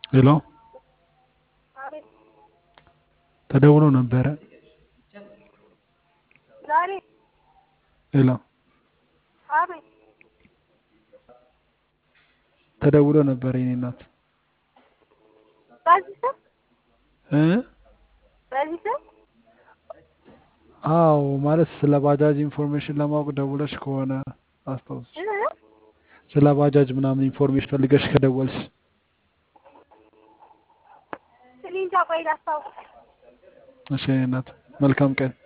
ሄሎ አቤት ተደውሎ ነበረ። ዛሬ ሄሎ አቤት ተደውሎ ነበረ የኔ እናት በዚህ ስም እ በዚህ ስም አዎ ማለት ስለ ባጃጅ ኢንፎርሜሽን ለማወቅ ደውለሽ ከሆነ አስታውስ። እ? ስለ ባጃጅ ምናምን ኢንፎርሜሽን ፈልገሽ ከደወልሽ እኔ እንጃ ቆይ ላስታውቅ እሺ የኔ እናት መልካም ቀን